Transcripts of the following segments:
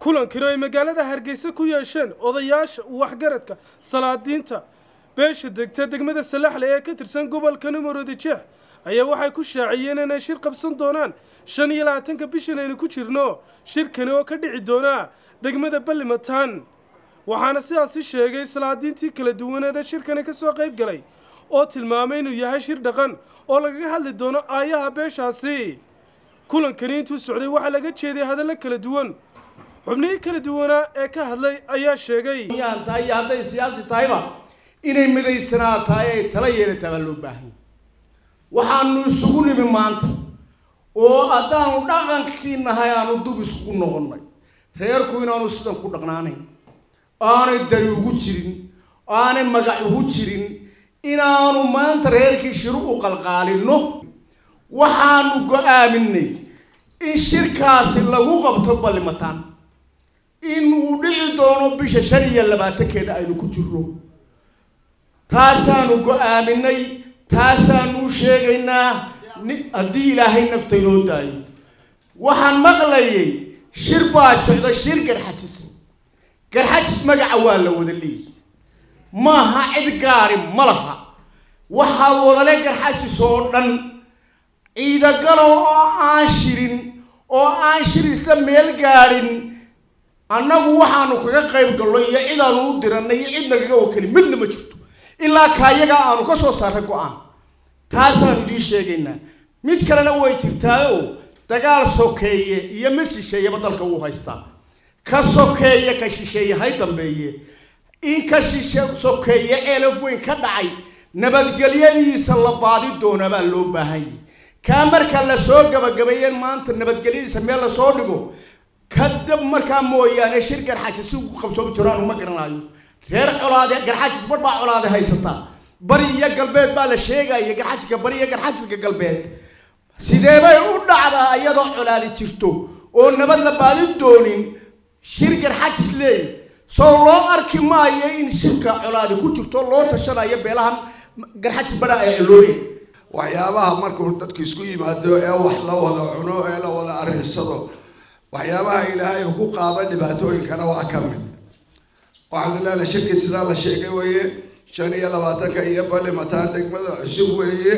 kulankani oo ay magaalada hargeysa ku yeesheen odayaasha waxgaradka salaadiinta beesha degta degmada salaxle ee ka tirsan gobolka numaroodi jeex ayaa waxay ku shaaciyeen inay shir qabsan doonaan shan iyo labaatanka bishan aynu ku jirno shirkani oo ka dhici doona degmada ballimataan waxaana sidaasi sheegay salaadiintii kala duwaneed ee shirkani ka soo qayb galay oo tilmaamay inuu yahay shir dhaqan oo lagaga hadli doono aayaha beeshaasi kulankani intuu socday waxaa laga jeeday hadallo kala duwan xubnihii kala duwanaa ee ka hadlay ayaa sheegay tahay iyo hadday siyaasi tahayba inay midaysanaa tahay ay tala yeelataa baa loo baahan waxaanu isugu nimi maanta oo haddaanu dhaqankii nahay aanu dub isugu noqonnay reerku inaanu sidan ku dhaqnaanayn aanay dari ugu jirin aanay magac ugu jirin inaanu maanta reerkii shiru u qalqaalinno waxaanu go-aaminay in shirkaasi lagu qabto ballimataan in uu dhici doono bisha shan iyo labaatankeeda aynu ku jirno taasaanu go-aaminay taasaanu sheegaynaa haddii ilaahay nafta inoo daayo waxaan maqlayay shir baa socda shir garxajis garxajis magaca waa la wada leeyi maaha cid gaari ma laha waxaa wadale garxajis oo dhan ciidagalo oo aan shirin oo aan shir isla meel gaadhin annagu waxaanu kaga qayb gallo iyo cidaanu u diranay iyo cid nagaga wakeli midna ma jirto ilaa kaayaga aanu ka soo saarray go-aan taasaanu idiin sheegaynaa mid kalena way jirtaa oo dagaal sokeeye iyo mid shisheeyaba dalka wuu haystaa ka sokeeye ka shisheeye hay dambeeye in ka shishe sokeeye ceelaf weyn ka dhacay nabadgelyadiisa la baadi doona baa loo baahanyay kaa marka lasoo gabagabeeyeen maanta nabadgelyadiisa meel lasoo dhigo kadab markaa mooyaane shir garxajis si ku qabsoomi jiro aanu ma garanaayo reer colaade garxajis bar baa colaade haysataa bari iyo galbeed baa la sheegaya garxajiska bari iyo garxajiska galbeed sidee bay u dhacdaa iyadoo colaadi jirto oo nabad la baadi doonin shir garxajis leey soo loo arki maayo in shirka colaadi ku jirto loo tashanayo beelahan garxajis badha ay coloobeen waxyaabaha markuu dadku isku yimaado ee wax la wada cuno ee la wada arrinsado waxyaabaha ilaahay ku qaada dhibaatooyinkana waa ka mid waxaan laleeyahay shirkii sidaa la sheegay weeye shan iyo labaatanka iyo ballimataan degmada cusub weeye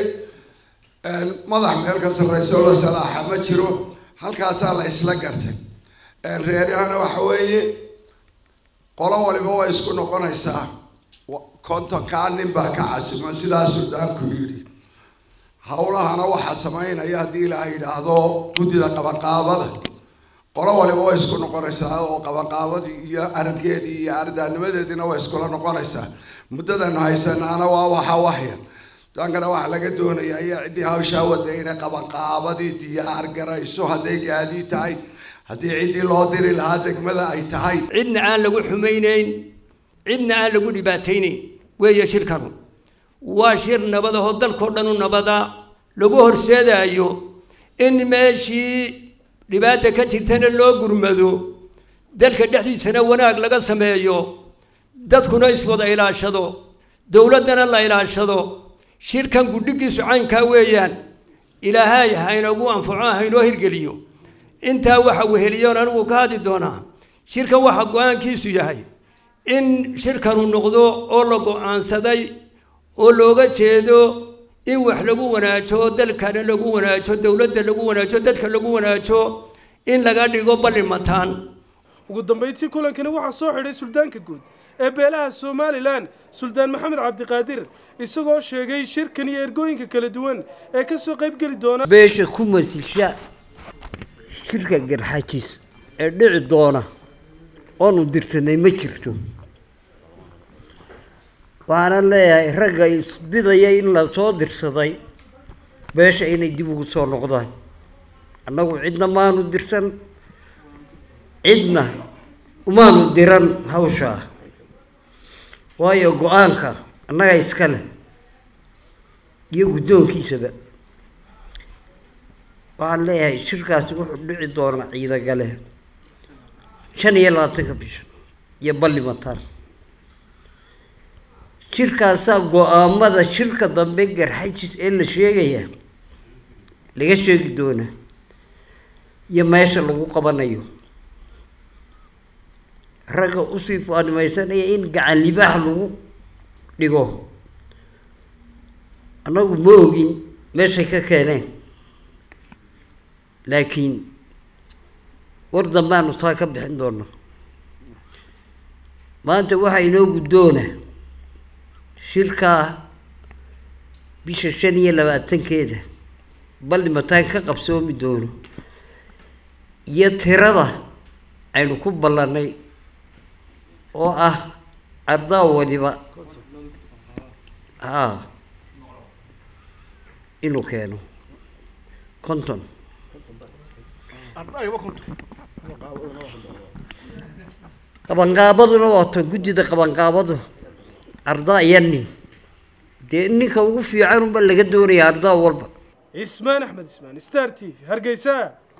madax meel ka sarreysa oo la salaaxa ma jiro halkaasaa la isla gartay reerahana waxa weeye qolo waliba way isku noqonaysaa kontonkaa nin baa ka casuma sidaa suldaanku yidhi howlahana waxaa samaynaya haddii ilaaha yidhaahdo guddida qabanqaabada qolo waliba way isku noqonaysaa oo qabanqaabadii iyo aradgeedii iyo ardaanimadeediina way iskula noqonaysaa muddadan haysanaana waa waxa waxyar dankana waxaa laga doonayaa iyo ciddii hawshaa wada inay qabanqaabadii diyaar garayso hadday gaadii tahay haddii ciddii loo diri lahaa degmada ay tahay cidna aan lagu xumaynayn cidna aan lagu dhibaataynayn weeye shirkanu waa shir nabad ahoo dalkao dhan u nabada lagu horseedaayo in meeshii dhibaata ka jirtana loo gurmado dalka dhexdiisana wanaag laga sameeyo dadkuna iswada ilaashado dowladdana la ilaashado shirkan gudhigiisu caynkaa weeyaan ilaahay haynagu anfaco haynoo hirgeliyo intaa waxa weheliyoon anigu ka hadli doonaa shirkan waxaa go-aankiisu yahay in shirkanu noqdo oo la go-aansaday oo looga jeedo in wax lagu wanaajo dalkana lagu wanaajo dowladda lagu wanaajo dadka lagu wanaajo in laga dhigo ballimataan ugu dambayntii kulankani waxaa soo xidhay suldaanka guud ee beelaha somalilan suldaan maxamed cabdiqaadir isagoo sheegay shirkan iyo ergooyinka kala duwan ee ka soo qaybgeli doona beesha ku masisha shirka garxajis ee dhici doona oonu dirsanay ma jirto waxaanan leeyahay ragga isbidaya in la soo dirsaday beesha inay dib ugu soo noqdaan annagu cidna maanu dirsan cidna umaanu diran hawshaa waayo go-aanka annaga iska leh iyo guddoonkiisaba waxaan leeyahay shirkaasi wuxuu dhici doonaa ciidagale shan iyo labaatanka bisha iyo ballimataan shirkaasaa go-aamada shirka dambe garxajis ee la sheegaya laga sheegi doonaa iyo meesha lagu qabanayo ragga usii faanimaysanaya in gacan libaax lagu dhigo annagu ma ogin meeshay ka keeneen laakiin war dambaanu taa ka bixin doona maanta waxaa inoo guddoona shirkaa bisha shan iyo labaatankeeda ballimataan ka qabsoomi doono iyo tirada aynu ku ballannay oo ah ardaa waliba haa inuu keeno konton qabanqaabaduna waata guddida qabanqaabadu ardaa iyo nin dee ninka ugu fiican unba laga doonaya ardaa walba ismaan axmed ismaan star t v hargeysa